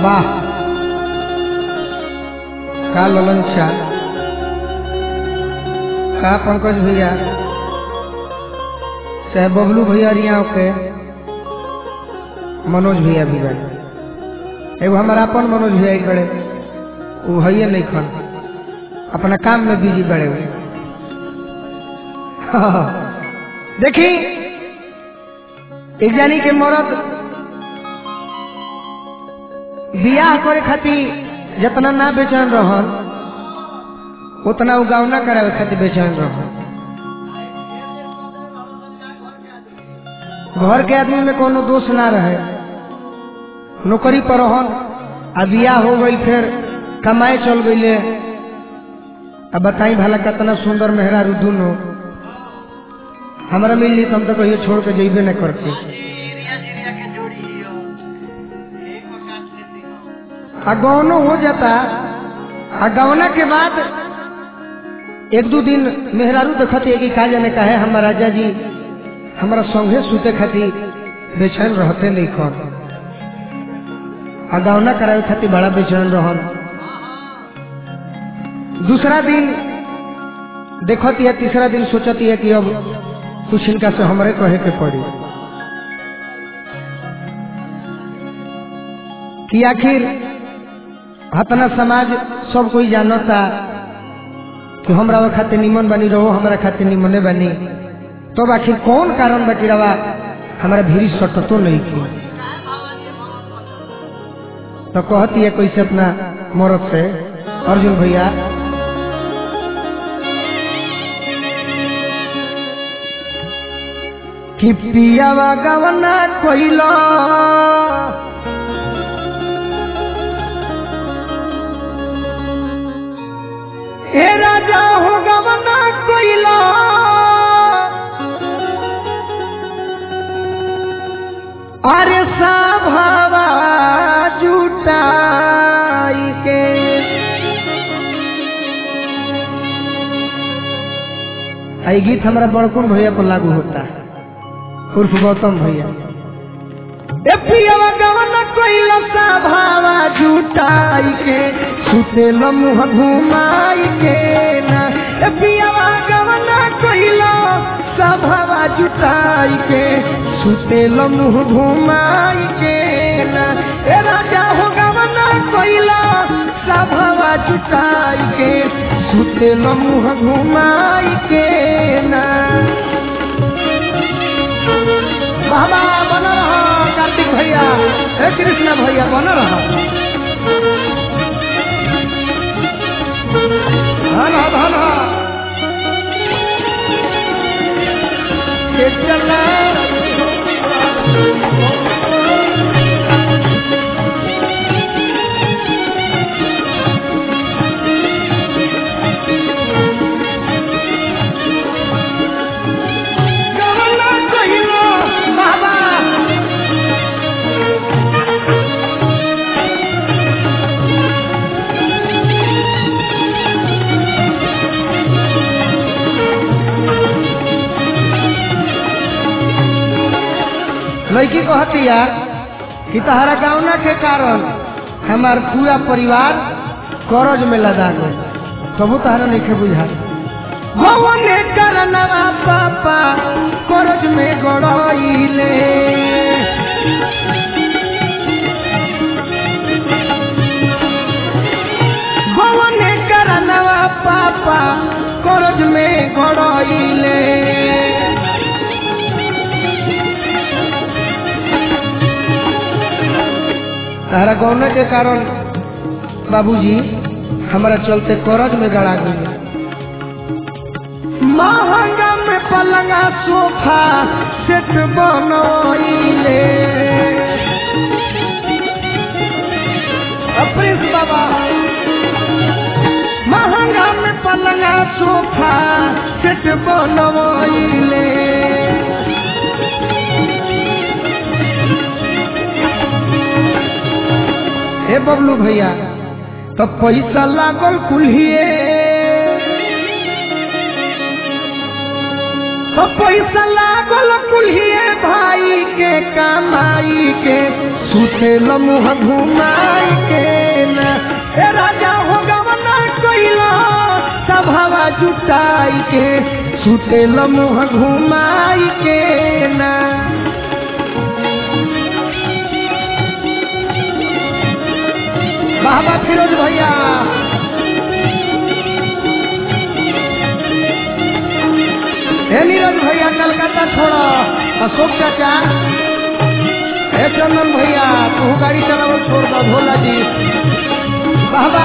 वाह का ललन शाह का पंकज भैया चाहे बबलू भैया रिया के मनोज भैया भी बड़े एगो हमारा अपन मनोज भैया एक बड़े वो भैया नहीं खन अपना काम में बिजी बड़े हुए देखी एक जानी के मरद बियाह करे खातिर जितना ना बेचैन रहन उतना उगाव ना करावे खातिर बेचैन रहन घर के आदमी में कोनो दोष ना रहे नौकरी पर रहन आ बियाह हो गई फिर कमाए चल गईले अब बताई भला कितना सुंदर मेहरा दुनो हमारा मिल ली तो हम तो कहियो छोड़ के जेबे न करते आ गौनो हो जाता आ गौना के बाद एक दो दिन मेहरारू देखते है कि का जाने का है हमारा राजा जी हमारा संगे सुते खातिर बेचैन रहते नहीं कौन आ गौना करावे खातिर बड़ा बेचैन रहन दूसरा दिन देखती है तीसरा दिन सोचती है कि अब कुछ इनका से हमारे कहे के पड़ी कि आखिर हतना समाज सब कोई जानता कि हमरा खातिर निमन बनी रहो हमरा खातिर निमने बनी तब तो आखिर कौन कारण बाकी रवा हमारा भीड़ सटतो नहीं की तो कहती है कैसे अपना मरद से अर्जुन भैया कि पियावा गवना कोइला ए राजा हो गवना कोइला अरे साभावा जुटाई के आई गीत हमारा बड़कुन भैया पर लागू होता है उर्फ गौतम भैया ए पियावा गवन कोइला सा भावा जुटाई के सुते मुह घुमाई के ना ए पियावा गवन कोइला सा भावा जुटाई के सुते मुह घुमाई के ना ए राजा हो गवन कोइला सा भावा जुटाई के सुते मुह घुमाई के ना बाबा बन रहा कार्तिक भैया हे कृष्ण भैया बन रहा धन धन के चला लड़की कहतिया कि तहरा गावना के कारण हमार पूरा परिवार करज में लदा गए तबू तहरा नहीं के बुझा भवने करनवा पापा करज में गड़ाइले भवने करनवा पापा करज में गड़ाइले तारा गौना के कारण बाबूजी हमारा चलते करज में गड़ा गई महंगा में पलंगा सोफा सेट बनोइले प्रिंस बाबा महंगा में पलंगा सोफा सेट बनोइले हे बबलू भैया तो पैसा लागल कुल्हिए तो पैसा लागल कुल्हिए भाई के कमाई के सुते मुँह घुमाई के ना ए राजा हो गवना कोइला सभावा जुटाई के सुते मुँह घुमाई के ना बाबा फिरोज भैया हे नीरज भैया कलकत्ता छोड़ो अशोक चाचा हे चंदन भैया तू गाड़ी चलाओ छोड़ दो भोला जी बाबा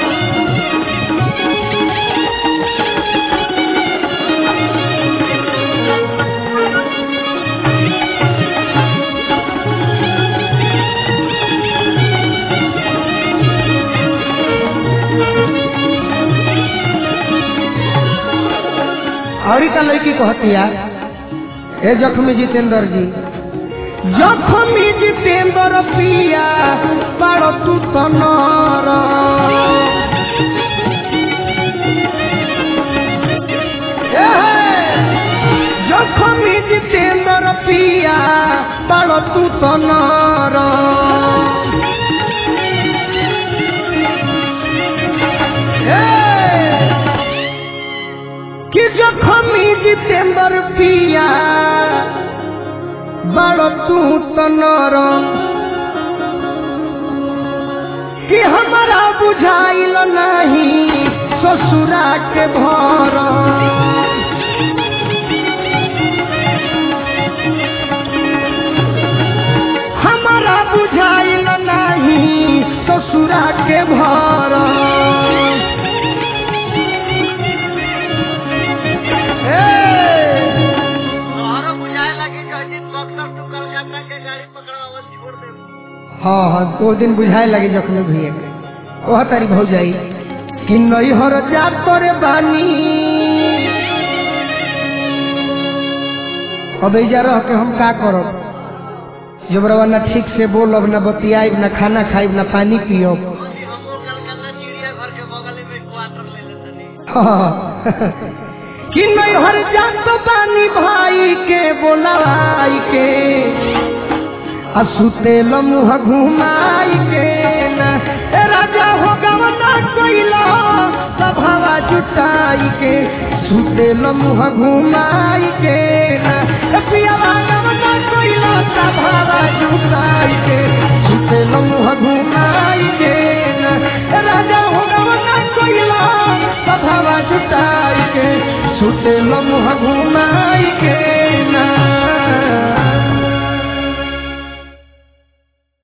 और का लड़की कहती है ए जख्मी जितेंद्र जी जख्मी जितेंद्र पिया पारो तू तनर ए हे, जख्मी जितेंद्र पिया पारो तू तनर ए कि जखमी जितेंद्र पिया बड़ तू तनर कि हमारा बुझाइल नहीं ससुरा के भर हमारा बुझाइल नहीं ससुरा के भर ए तोहरो बुझाए लगी जो दिन बक्सर तू कलकत्ता के गाड़ी पकड़ावल छोड़ दे हाँ हाँ दो दिन बुझाए लगे जखमी भैया के वह तारी भौ जाई कि नैहर जा तोरे बानी अब ऐजा रह के हम का करब जब रवा ना ठीक से बोलब ना बतियाब ना खाना खाइब ना पानी पियब ओसी हमको कलकत्ता चिड़िया घर के बगल में क्वार्टर ले लेते नहीं कि नैहर जा तो बानी भाई के बोलाई के आ सुते मुँह घुमाई के ना ए राजा हो गवना कोइला सभावा जुटाई के सुते मुँह घुमाई के ना ए पियावा गवना कोइला सभावा जुटाई के सुते मुँह घुमाई के ना ए राजा हो गवना कोइला सभावा जुटाई के सुते मुँह घुमाई